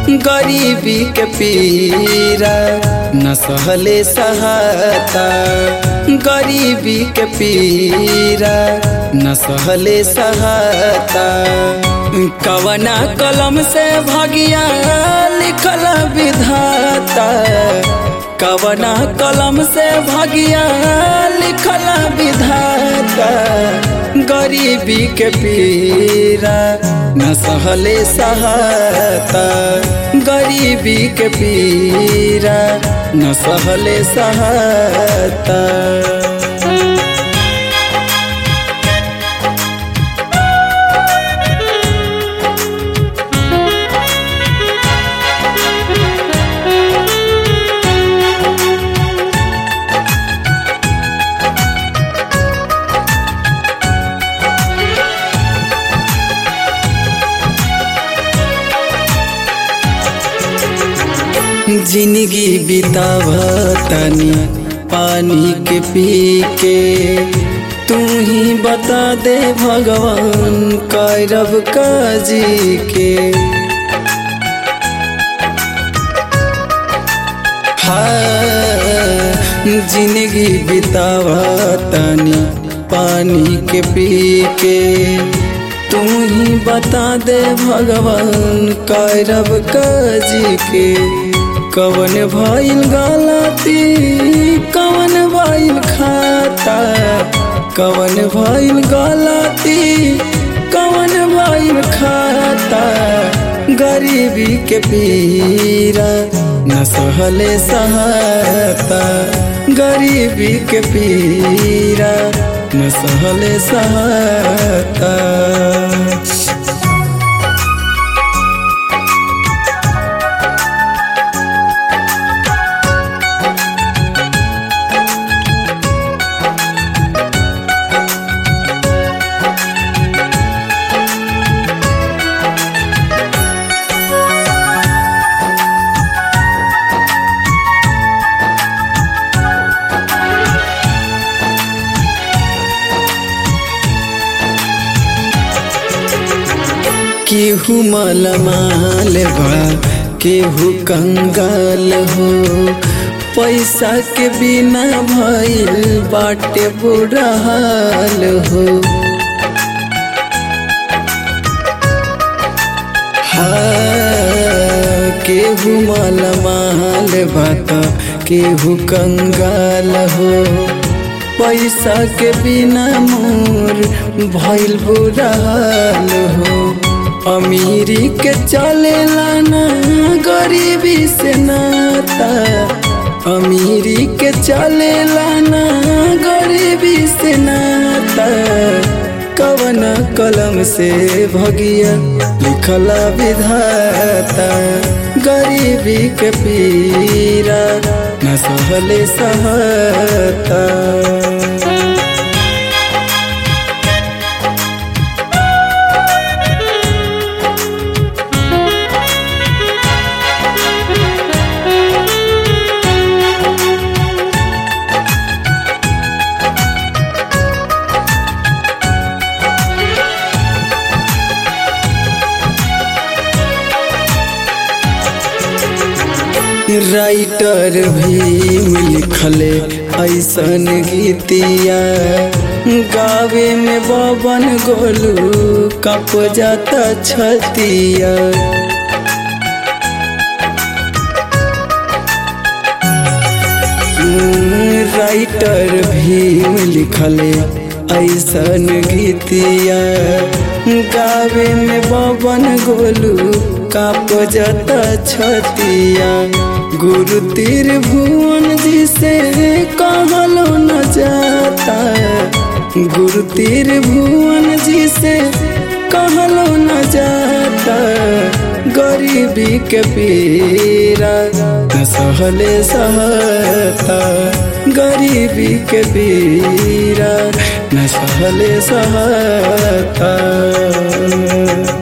गरीबी के पीरा न सहले सहता गरीबी के पीरा न सहले सहता कवना कलम से भगिया लिखल विधाता कवना कलम से भगिया लिखल विधाता गरीबी के पीरा न सहले सहता गरीबी के पीरा न सहले सहता जिंदगी बितावतनी पानी के पी के तू ही बता दे भगवान कैरब काजी के हाँ जिंदगी बितावतनी पानी के पी के तू ही बता दे भगवान कैरब काजी के कवन भइल गलती कवन भइल खाता कवन भइल गलती कवन भइल खाता गरीबी के पीरा न सहले सहता गरीबी के पीरा न सहले सहता केहू मलमाल बा केहू कंगाल हो पैसा के बिना भइल बाटे बुरा हाल हो हाँ केहू मलमाल बा त केहू कंगाल हो पैसा के बिना मोर भइल बुरा हाल हो अमीरी के चलेला ना गरीबी से नाता अमीरी के चलेला ना गरीबी से नाता कवन कलम से भगिया लिखला विधाता गरीबी के पीरा न सहले सहता राइटर भीम लिखले ऐसन गीतिया गावे में बबन गोलू कप जाता छतिया राइटर भीम लिखले ऐसन गीतिया गावे में बबन गोलू काप जाता छतिया गुरु तीर भुवन जी से कहलो न जाता गुरु तीर भुवन जी से कहलो न जाता गरीबी के पीरा न सहले सहता गरीबी के पीरा न सहले सहता